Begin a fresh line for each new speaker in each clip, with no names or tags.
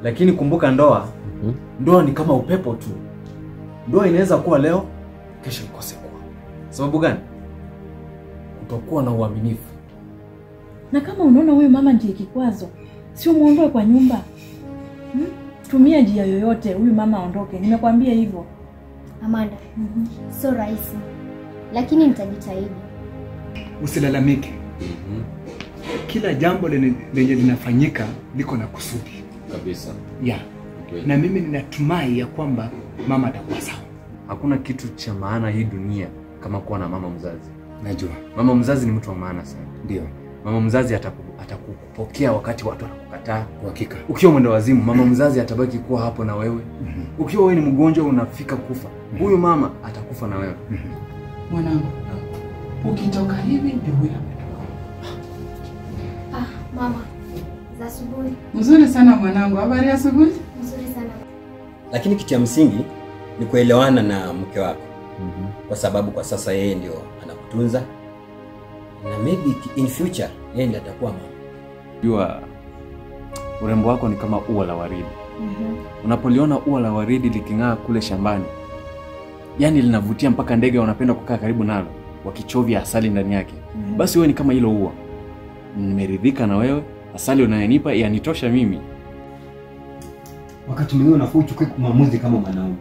lakini kumbuka ndoa ndoa ni kama upepo tu ndoa inaweza kuwa leo kesho ikose kuwa sababu gani kutokuwa na uaminifu
Na kama unaona huyu mama ndiye kikwazo, sio muondoe kwa nyumba hmm? Tumia njia yoyote huyu mama aondoke, nimekwambia hivyo.
Amanda, sio rahisi, lakini nitajitahidi.
Usilalamike, kila jambo lenye lenye linafanyika liko na kusudi
kabisa
ya na mimi ninatumai ya kwamba mama atakuwa sawa.
hakuna kitu cha maana hii dunia kama kuwa na mama mzazi
Najua
mama mzazi ni mtu wa maana sana
ndio
mama mzazi ataku- atakupokea wakati watu wanakukataa
kwa hakika.
ukiwa mwenda wazimu mama mzazi atabaki kuwa hapo na wewe ukiwa wewe ni mgonjwa unafika kufa huyu mama atakufa na wewe
Mwanangu, ukitoka hivi ndio huyo ametoka.
Ah, mama, za asubuhi.
Mzuri sana mwanangu, habari ya asubuhi?
Nzuri sana.
lakini kitu cha msingi ni kuelewana na mke wako kwa sababu kwa sasa yeye ndio anakutunza na maybe in future yeye ndiye atakuwa mama
jua urembo wako ni kama ua la waridi unapoliona ua la waridi liking'aa kule shambani yani linavutia mpaka ndege wanapenda kukaa karibu nalo wakichovya asali ndani yake basi wewe ni kama hilo ua nimeridhika na wewe asali unayonipa yanitosha mimi
wakati mwingine unafaa uchukue maamuzi kama mwanaume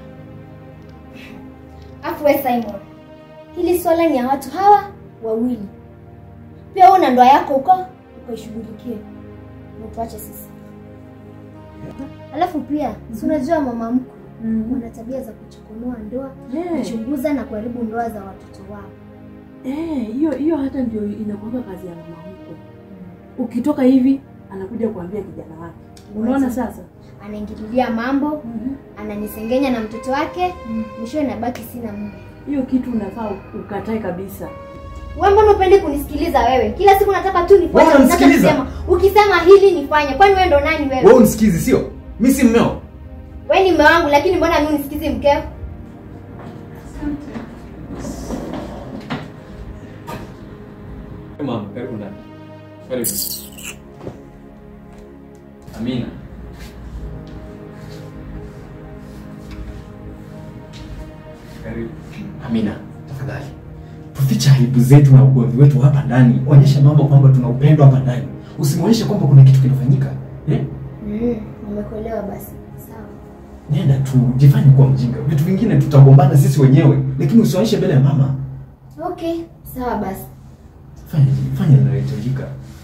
Afu we Simon, hili swala ni ya watu hawa wawili. Pia wewe una ndoa yako huko, ukaishughulikie. Mtuache sisi. Alafu pia, si unajua mama mkwe wana tabia za kuchokonoa ndoa,
Eh.
kuchunguza na kuharibu ndoa za watoto wao.
Eh, hiyo hiyo hata ndio inakuwa kazi ya mama mkwe. Ukitoka hivi anakuja kuambia kijana wake. Unaona sasa?
Anaingililia mambo, ananisengenya na mtoto wake, mwisho inabaki sina mume.
Hiyo kitu unafaa ukatae kabisa.
Wewe mbona upendi kunisikiliza wewe? Kila siku nataka tu nifuate
Wewe
unataka
unanisikiliza?
kusema. Ukisema hili nifanye. Kwani wewe ndo nani wewe?
wewe unisikizi sio mi si mmeo
Wewe ni mume wangu lakini mbona mimi unisikizi mkeo?
mama karibu ndani karibu amina karibu
amina tafadhali tufiche aibu zetu na ugomvi wetu hapa ndani onyesha mambo kwamba tuna upendo hapa ndani usimwonyeshe kwamba kuna kitu kinafanyika eh?
Mm, nimekuelewa basi. Sawa.
nenda tu jifanye kuwa mjinga vitu vingine tutagombana sisi wenyewe lakini usionyeshe mbele ya mama
Okay, sawa basi.
fanya fanya linalohitajika